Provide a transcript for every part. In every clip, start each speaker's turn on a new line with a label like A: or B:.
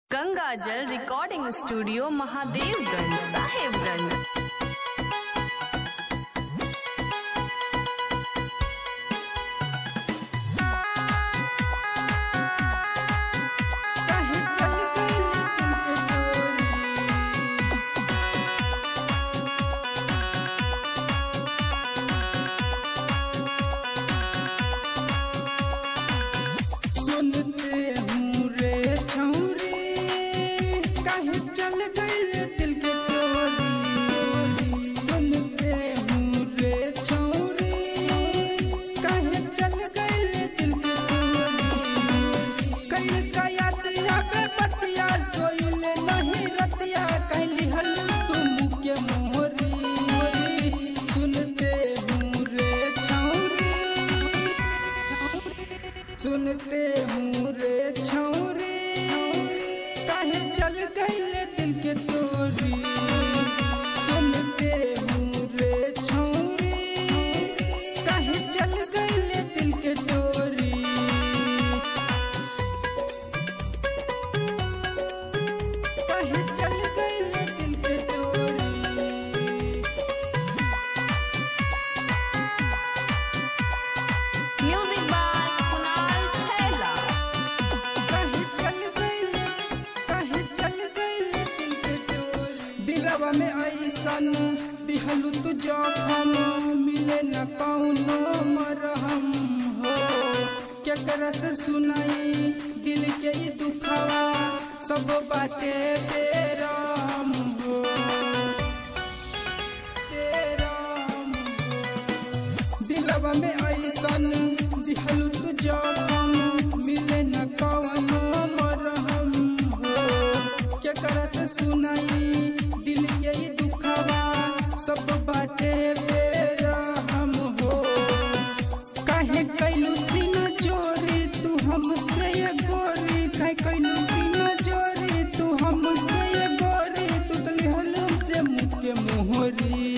A: गंगा जल recording studio Mahadevganj Sahebganj
B: काहे चल गइल दिल के डोरी सुनते हूँ रे छौरी काहे चल गइल दिल के डोरी सुनते हूँ रे छौरी काहे चल गइल दिल के डोरी कइल का याद आवे बतिया सोइल नहीं रतिया कहली हल तुम के मोहरी सुनते हूँ रे छौरी सुनते हूँ रे छौरी काहे चल गइल दिल के तोरी सुनते हूँ रे छौरी काहे चल गइल दिल के तोरी काहे चल गइल दिल के तोरी
A: म्यूजिक बाय कुणाल छैला
B: काहे चल गइल काहे चल गइल दिल के डोरी दिलवा में ऐसन दिहलु तू जखम मिले न कौनो मरहम हो केकरा से सुनाई दिल के ई दुखवा सब बाटे बेराम हो बेराम हो दिलवा में ऐसन दिहलु तू जखम मिले न कवनो मरहम हो के करत सुनाई दिल के ई दुखवा सब बाटे बेरहम हो काहे कैलू सीना जोरी तू हमसे ये गोरी काहे कैलू सीना जोरी तू हमसे ये गोरी तू तली हलम से मुँह के मोहरी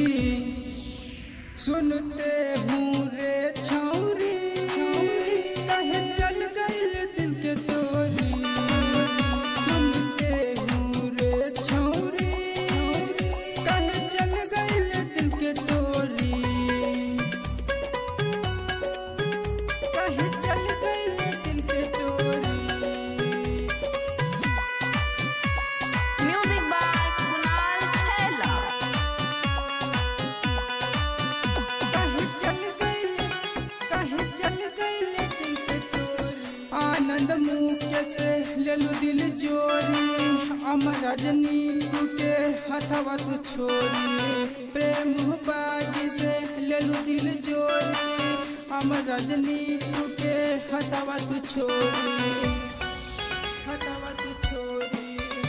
B: सुनते हूँ रे छौरी काहे चल गइल दिल के तोरी सुनते हूँ रे छौरी काहे चल गइल दिल के तोरी काहे चल गइल दिल के तोरी
A: म्यूजिक बाय कुणाल छैला
B: काहे चल गइल काहे चल गइल दिल के तोरी आनंद मुख्य से लेलु दिल जोरी अमर रजनी के हथवा तू छोरी प्रेम बागी से लेलु दिल जोरी अमर रजनी के हथवा तू छोरी हथवा तू छोरी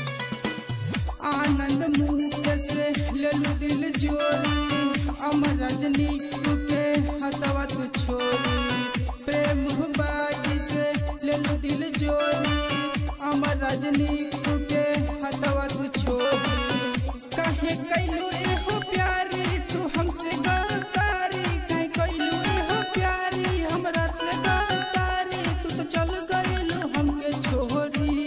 B: आनंद मुख से लेलु दिल जोरी अमर रजनी के हथवा तू छोरी प्रेम बागी से लेलु दिल जोरी अमर रजनी के हथवा तू छोरी काहे कैलू एहो प्यारी तू हमसे गलतारी काहे कैलू एहो प्यारी हमरा से गलतारी तू तो चल गइलू हमके छोरी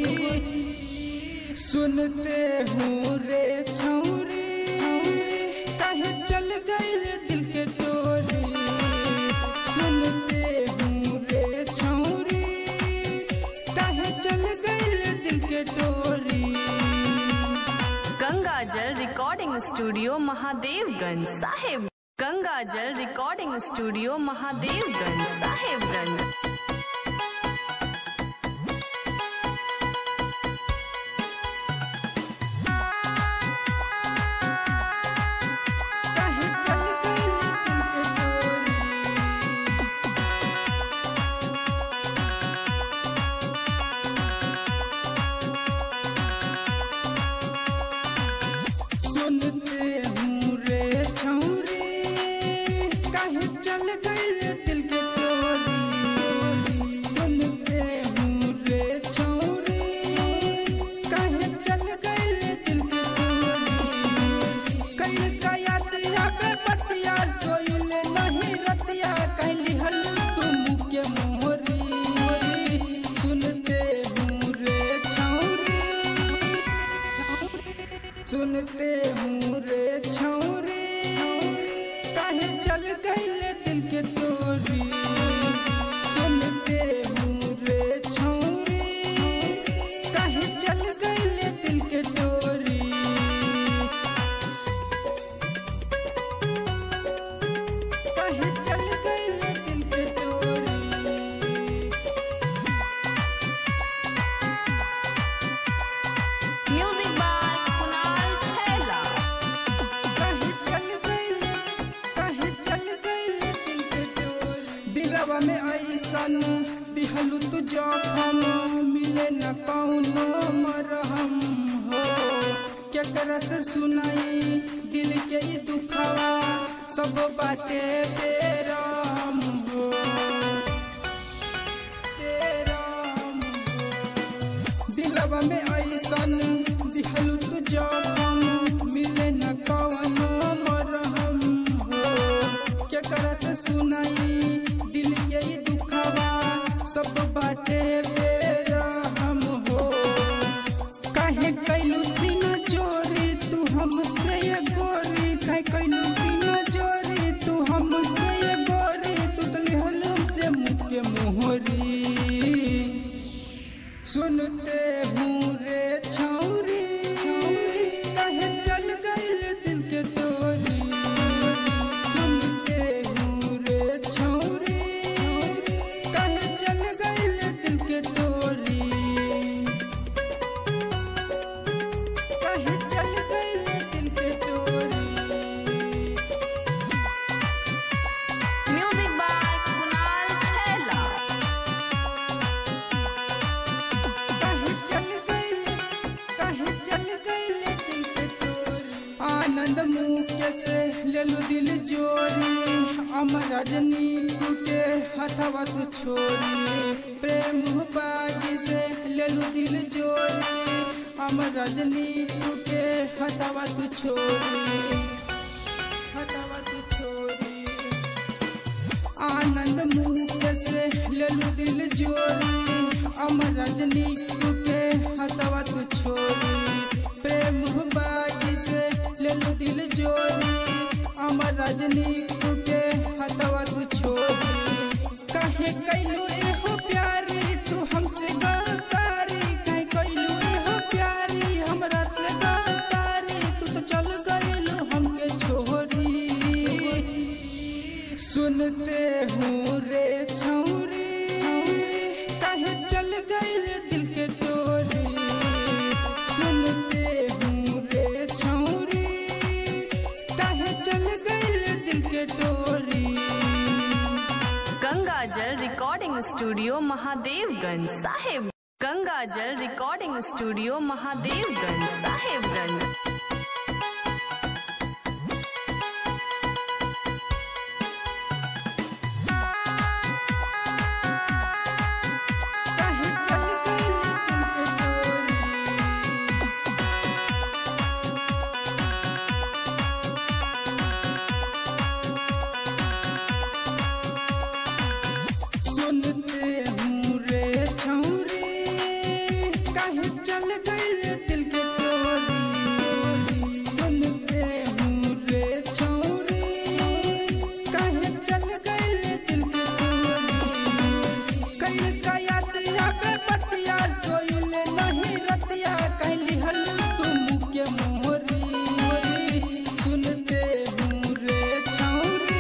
B: सुनते हूँ रे छौरी काहे चल गइल दिल के तोरी सुनते हूँ रे छौरी काहे चल गइल दिल के तोरी
A: गंगा जल रिकॉर्डिंग स्टूडियो महादेवगंज साहेब गंगा जल रिकॉर्डिंग स्टूडियो महादेवगंज साहेबगंज
B: काहे चल गइल दिल के तोरी सुनते हूँ रे छौरी काहे चल गइल दिल के टोरी सुनते हूँ रे छौरी काहे चल गइल दिल के टोरी कइल का याद आवे बतिया सोइल नहीं रतिया कहली हल तुम के मोहरी सुनते हूँ रे छौरी सुनते हूँ रे छौरी काहे चल गईले दिल के तोरी सुनते हूँ रे छौरी काहे चल गईले दिल के तोरी काहे चल गईले दिल के तोरी
A: Music by Kunal Chhela.
B: काहे चल गईले काहे चल गईले दिल के डोरी दिलवा में ऐसन दिहलु तू जखम मिले न कौनो मरहम हो केकरा से सुनाई दिल के ई दुखवा सब बाटे बेराम हो बेराम हो दिलवा में ऐसन दिहलु तू जखम मिले न कवनो मरहम हो केकरा से सुनाई दिल के ई दुखवा सब बाटे बेरहम हो काहे कैलू सीना चोरी तू हमसे ये गोरी काहे कैलू सीना चोरी तू हमसे ये गोरी तू तो लिहलू से मुझ के मोहरी सुनते हूँ रे छौरी कहे चल गईल दिल के तोरी सुनते हूँ रे छौरी कहे चल गईल दिल के तोरी कहे चल गईल दिल के तोरी
A: Music by Kunal Chhela.
B: काहे चल गईले काहे चल गईले दिल के तोरी आनंद मुके से लेलु दिल जोरी अमर रजनी के हथवा तू छोरी प्रेम बागी से लेलु दिल जोरी अमर रजनी के हथवा तू छोरी हथवा तू छोरी आनंद मुख से लेलु दिल जोरी अमर रजनी के हथवा तू छोरी प्रेम बागी से लेलु दिल जोरी अमर रजनी के हथवा तू छोरी काहे कैलू एहो प्यारी तू हमसे गलतारी काहे कैलू एहो प्यारी हमरा से गलतारी तू तो चल गइलू हमके छोरी सुनते हूँ रे छौरी काहे चल गईल दिल के तोरी सुनते हूँ रे छौरी काहे चल गईल दिल के तोरी
A: गंगा जल रिकॉर्डिंग स्टूडियो महादेवगंज साहेब गंगा जल रिकॉर्डिंग स्टूडियो महादेवगंज साहेबगंज
B: काहे चल गईल दिल के तोरी सुनते हूँ रे छौरी काहे चल गईल दिल के टोरी सुनते हूँ रे छौरी काहे चल गईल दिल के टोरी कईल कया दिया पे पतिया सोइल नहीं रतिया कहली हल तुम के मोहरी सुनते हूँ रे छौरी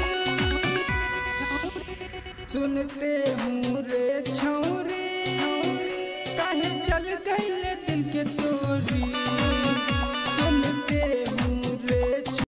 B: सुनते हूँ रे छौरी काहे चल गई